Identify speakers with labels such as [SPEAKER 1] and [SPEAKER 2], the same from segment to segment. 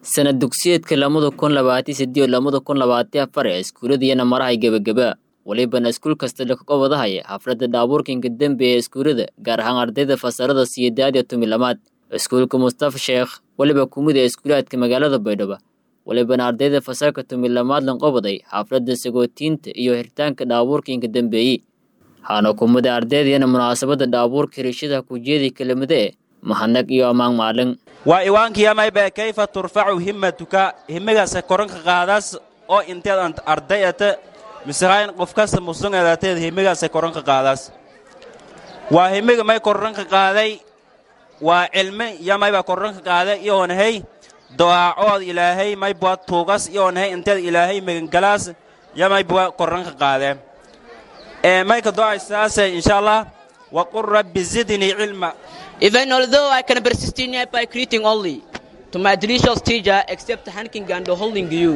[SPEAKER 1] sanad dugsiyeedka lamada kun labaatan sideed lamada kun labaatan afar ee iskuuladiyana marahay gebageba walibana iskuul kasta lakaqobadahaya xafladda dhaabuurkinka dembe ee iskuulada gaar ahaan ardayda fasalada siyedaad iyo tomi lamaad iskuulka mustafa sheekh weliba kumid ee iskuulaadka magaalada baydhabo walibana ardayda fasalka tomi lamaad lanqobaday xafladda sagootiinta iyo xiritaanka dhaabuurkinka dembeeyi waxaana kumida ardaydiyana munaasabadda dhaabuurka rishadaha kujeedi kelimada eh mahadnaq iyo ammaan maalin
[SPEAKER 2] waa iwaankiyamayba kayfa turfacu himmatuka himmigaasa koranka qaadaas oo inteed ardayata misrayn qof kasta musungeedateed himmigaasa koranka qaadaas waa himmiga may koranka qaaday waa cilmi yamayba koranka qaaday iyoonahay dawaacood ilaahay maybua tuugas iyoonahay inteed ilaahay megangalaas yamaybua koranka qaadee ee mayka do'aysaase insha allah waqul rabbi zidnii cilma
[SPEAKER 3] Even although I can persist in it by greeting only to my delicious teacher, except hanking and holding you.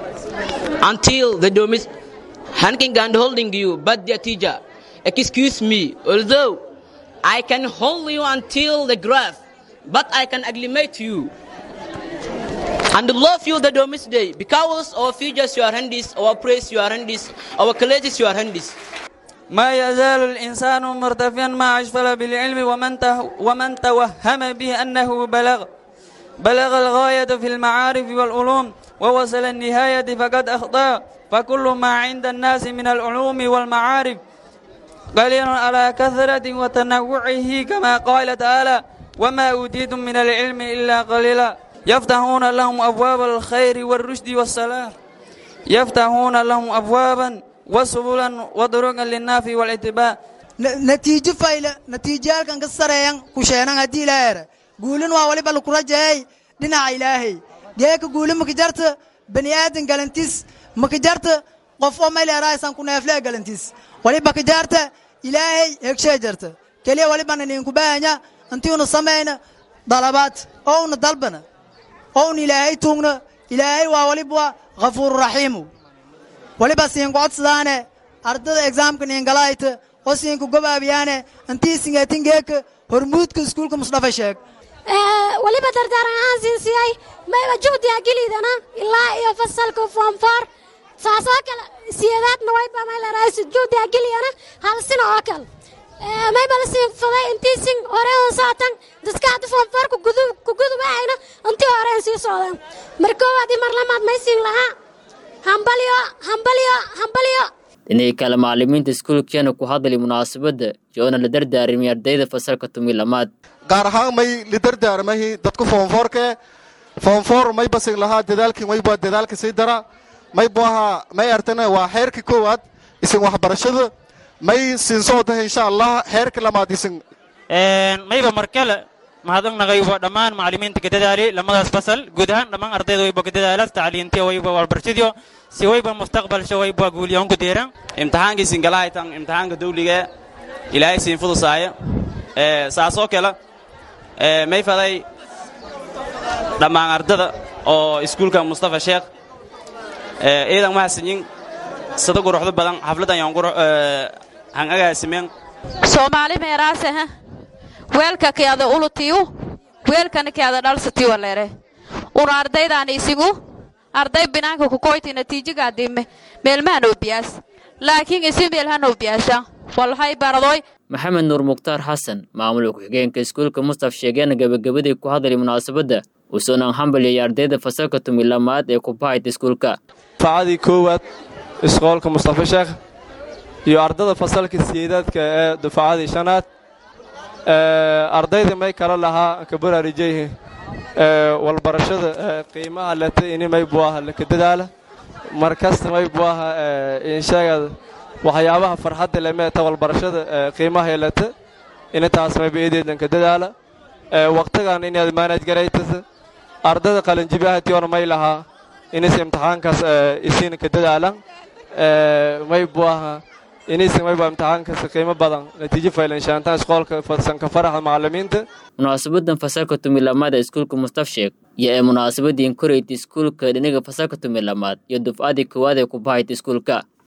[SPEAKER 3] Until the domis hanking and holding you, but dear teacher, excuse me, although I can hold you until the grave, but I can acclimate you. And love you the domis day, because our futures your handies, our praise your handies, our colleges your handies.
[SPEAKER 4] ما يزال الإنسان مرتفعا ما أشفل بالعلم ومن, ومن توهم به أنه بلغ بلغ الغاية في المعارف والعلوم ووصل النهاية فقد أخطأ فكل ما عند الناس من العلوم والمعارف قليل على كثرة وتنوعه كما قال تعالى وما أوتيتم من العلم إلا قليلا يفتحون لهم أبواب الخير والرشد والصلاح يفتحون لهم أبوابا وسبلا وطرقا للنافع والاتباع
[SPEAKER 5] natiijo fayle natiijayaalkan ka sareeyan kusheenan haddii ilaaheera guulin waa waliba laku rajaeyay dhinaca ilaahay geeka guuli makajarta bani aadan galantis makajarta qof oo mayleeraasan ku neeflee galantis waliba kajaarta ilaahay hegshee jarta keliya walibana ninku baahanya intiuna samayna dalabaad ouna dalbana ouna ilaahay tuugna ilaahay waa waliba ghafuururaxiimu waliba siinku codsadaane ardada exaamka niingalayta oo siinku gobaabiyaane intii singeetingeeka hormuudka iskuulka musdhafa sheeg
[SPEAKER 6] weliba dardaaran ahaan sinsiyay mayba juhdiga gelidana ilaa iyo fasalka foomfoor saasoo kale siyeedaadna wayba maylaraays juhdiga geliyana hal sino oo kale mayba la siinfaday intii sin hore on saatan dadka hadda foomfoor kugudubahayna intii hore aan sii socdaan mar koowaadii mar lamaad may siin lahaa hambalyo hambalyo hambalyo
[SPEAKER 1] dhinihii kale macallimiinta iskuulkeena ku hadlay munaasabadda joona la dardaarmay ardayda fasalka tumi lamaad
[SPEAKER 7] gaar ahaan may lidardaarmahi dadku foonfoorkee foonfoor may basin lahaa dadaalkii maybaa dadaalka sii dara may buaha may artana waa xeerka koowaad isin waxbarashada may siinsoodaha insha allah xeerka lamaad isin
[SPEAKER 2] mayba markale mahadnaqnaqay waa dhammaan macallimiinta ka dadaali lamadaas fasal guud ahaan dhammaan ardayda wayba ka dadaala tacliintiya wayba walbarshadiyo si wayba mustaqbalsha wayba guuliyoon ku deeran
[SPEAKER 8] imtixaankii singalahaytan imtixaanka dawliga ilaahay siin fudusaaya saasoo kale may faday dhammaan ardada oo iskuulka mustafa sheekh iidan mahadsanyin sada quruxdo badan xafladdan han agaasimeen
[SPEAKER 9] soomaali meeraaseha weelka keada ulutiyu weelkana keada dhalsatiwa lere una ardaydan isigu arday binaanka kukoyti natiijagaadime meelmahan obiyaas laakiin isi meelhan obiyaasha walhay baradoy
[SPEAKER 1] maxamed nuur mukhtaar xasan maamulka ku-xigeenka iskuulka mustaf sheegeena gebagabadii ku hadlay munaasabadda usunan hambalyay ardayda fasalka tumi lamaad ee kubahayta iskuulka
[SPEAKER 10] facadii koowaad isqoolka mustafa sheekh iyo ardada fasalka siyeedaadka ee dufacadii shanaad ardayda may kala lahaa kabararijayhi walbarashada qiimaha leta ini may buaha laka dadaala mar kasta may buaha insheegada waxyaabaha farxadda lemeeta walbarashada qiimaha leta ini taas mayba eedeedan ka dadaala waqtigan inaad maanaj garaytasa ardada qalinjibahationa may lahaa inis imtixaankaas isiina ka dadaalan may buaha inaysan mayba imtixaankaasi qiimo badan natiijo faylanshaantaan isqoolka fadsanka faraxa macallimiinta
[SPEAKER 1] munaasabadan fasalka tumi lamaad ee iskuulka mustaf sheeg iyo ee munaasabadiin korayta iskuulka dhiniga fasalka tumi lamaad iyo dufcadii koowaad ee ku bahayta iskuulka